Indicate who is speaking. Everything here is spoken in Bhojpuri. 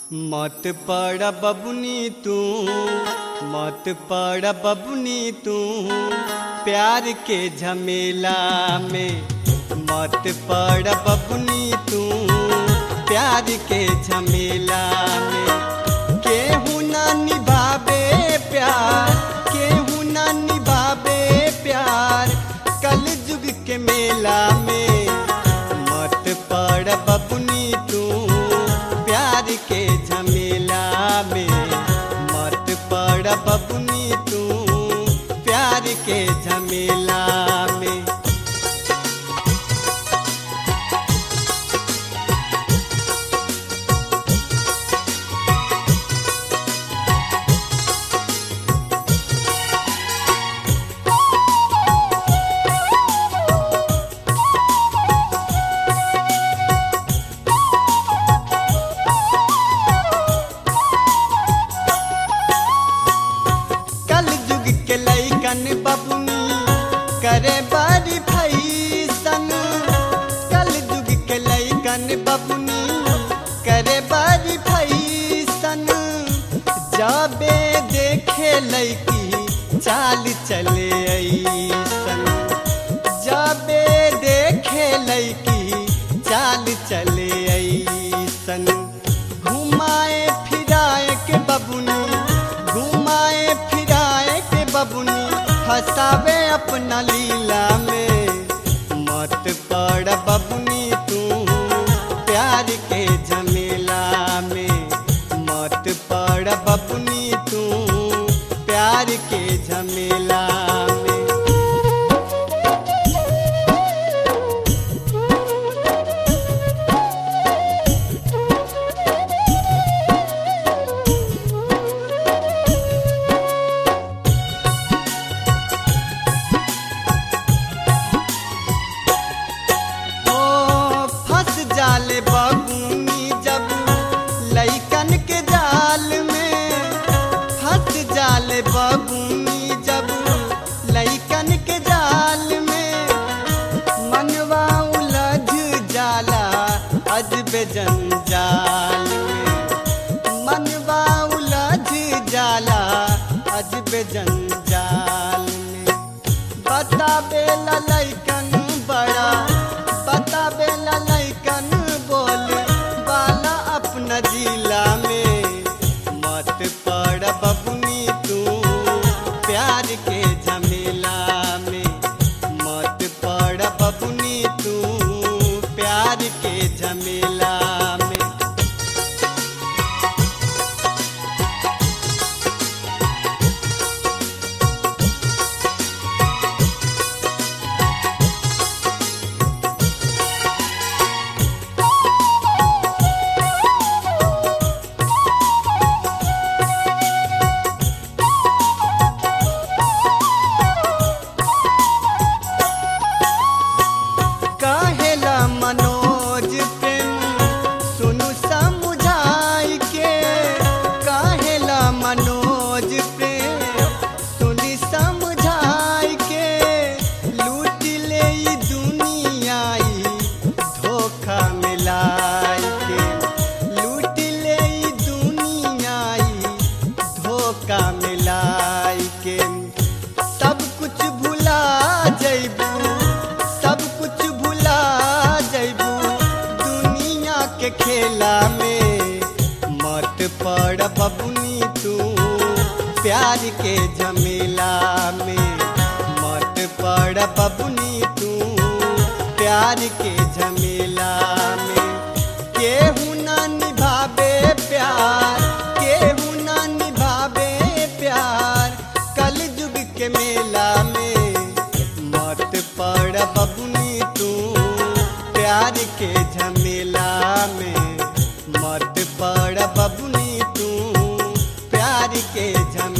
Speaker 1: मत पड़ बबुनी तू मत पड़ बबुनी तू प्यार के झमेला में मत पड़ बबुनी तू प्यार के झमेला में केहू ना निभावे प्यार केहू ना निभावे प्यार कल जुग के मेला में मत पड़ बबुनी तू प्यार के झमेला में मत पड़ बबुनी तू प्यार के झमेला में कल जुग के लैकन बबुनी करे बारी फैसन कल जुग के लैकन बबुनी करे बारी फैसन जाबे देखे लैकी चाल चले ऐसन जाबे देखे लैकी चाल चले ऐसन घुमाए फिराए के बबुनी घुमाए फिराए के बबुनी हंसावे अपना लीला में मत पड़ बबुनी तू प्यार के झमेला में मत पड़ बबुनी तू प्यार के झमेला में ओ फंस जाले बबुनी जब लैकन के जाल में फंस जाले बबुनी जब लैकन के जाल में मनवा उलझ जाला अजब जंजाल में मनवा उलझ जाला अजब जंजाल में बताबे लैकन बड़ा बताबे लैकन बोल बाला अपना जिला में मत पड़ बबुनी तू प्यार के झमेला में मत पड़ बबुनी तू प्यार के झमेला में काहेला मनोज प्रेम सुनु समुझाई के काहेला मनोज प्रेम सुनी समझाई के लूट ले ई दुनियाई धोखा मिलाई के लूट ले ई दुनियाई धोखा मिलाई के सब कुछ भुला जैबू सब कुछ भुला जैबू दुनिया के खेला में मत पड़ बबुनी तू प्यार के झमेला में मत पड़ बबुनी तू प्यार के झमेला में केहू ना निभावे प्यार केहू ना निभावे प्यार कल जुग के मेला में मत पड़ बबुनी तू प्यार के झमेला में मत पड़ बबुनी तू प्यार के झमेला